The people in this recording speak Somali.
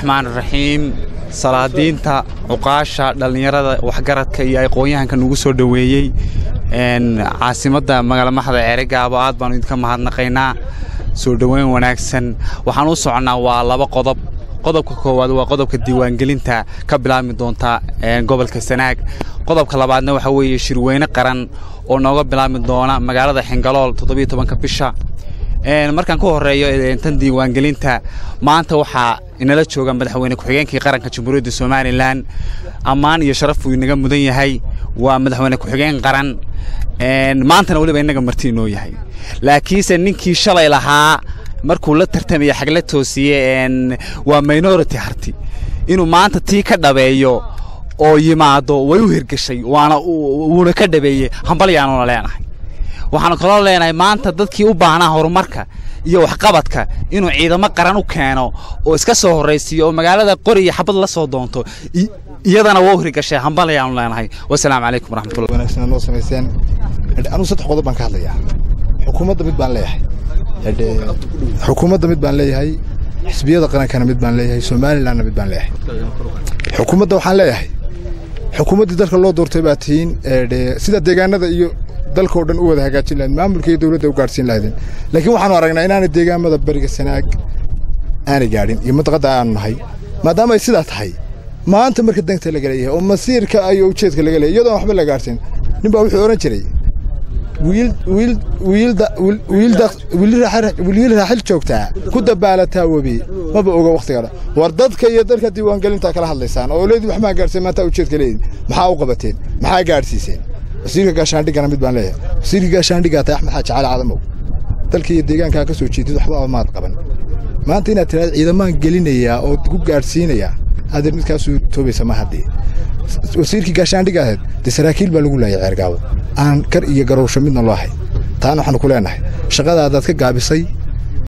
raxmaan raxiim salaadiinta cuqaasha dhallinyarada waxgaradka iyo aqoon-yahanka nagu soo dhoweeyey caasimadda magaalamaxda ceerigaabo aad baanu idinka mahadnaqaynaa soo dhoweyn wanaagsan waxaan u soconnaa waa laba qodob qodobka koowaad waa qodobka diiwaangelinta ka bilaabmi doonta gobolka sanaag qodobka labaadna waxaa weeye shirweyne qaran oo nooga bilaabmi doona magaalada xingalool toddobiyo tobanka bisha markaan ku horeeyo tan diiwaangelinta maanta waxaa inala jooga madaxweyne ku-xigeenkii qaranka jamhuuriyadda somalilan ammaan iyo sharaf uu inaga mudan yahay waa madaxweyne ku-xigeen qaran maantana weliba innaga marti inoo yahay laakiinse ninkii shalay lahaa markuu la tartamaya xagla toosiye waa minority harti inuu maanta tii ka dhabeeyo oo yimaado way u hirgeshay waana wuuna ka dhabeeyey hambalyaanuna leenahay waxaanu kaloo leenahay maanta dadkii u baahnaa horumarka iyo waxqabadka inuu ciidamo qaran u keeno oo iska soo horraysiiyo oo magaalada qori iyo xabad la soo doonto iyadana waa u hirgashay hambalyaanu leenahay wasalaamu calaykum waraxmatullah wanaagsan noo samayseen anuu saddex qodob baan ka hadlayaa xukuumadda mid baan leeyahay xukuumadda mid baan leeyahay xisbiyada qarankana mid baan leeyahay somalilanna mid baan leeyahay xukuumadda waxaan leeyahay xukuumaddii dalka loo doortay baa tihiin sida deegaanada iyo dalkao dhan u wada hagaajin lahayd maamulka iyo dowladda u gaadhsiin lahaydeen laakiin waxaanu aragnaa inaanay deegaamada bariga sanaag aanay gaadhin iyo madaqadda aanu nahay maadaama ay sidaa tahay maanta marka danta laga leeyahay oo masiirka iyo ujeedka laga leeyahay iyadoon waxba la gaadhsiin nin baa wuxuu odhan jiray wiil raaxil joogtaa ku dabaalataa webi maba oga wakhtiga war dadka iyo dalka diiwaangelintaa kala hadlaysaan oo leedii wax maa gaadhseen maanta ujeedka leedin maxaa u qabateen maxaa gaadhsiiseen wasiirka gaashaandhigana mid baan leeyahay wasiirka gaashaandhigaa tahay axmed xaaji cali cadamow dalka iyo deegaankaa ka soo jeedid waxba maad qaban maanta inaad tiraada ciidamaan gelinayaa oo ku gaadhsiinayaa adeer midkaasuu toobaysa ma haddii wasiirkii gaashaandhiga ahayd dee saraakiil baa lagu laayay ceergaabo aan kar iyo garowsho midna loo hay taana waxaanu ku leenahay shaqadaadaad ka gaabisay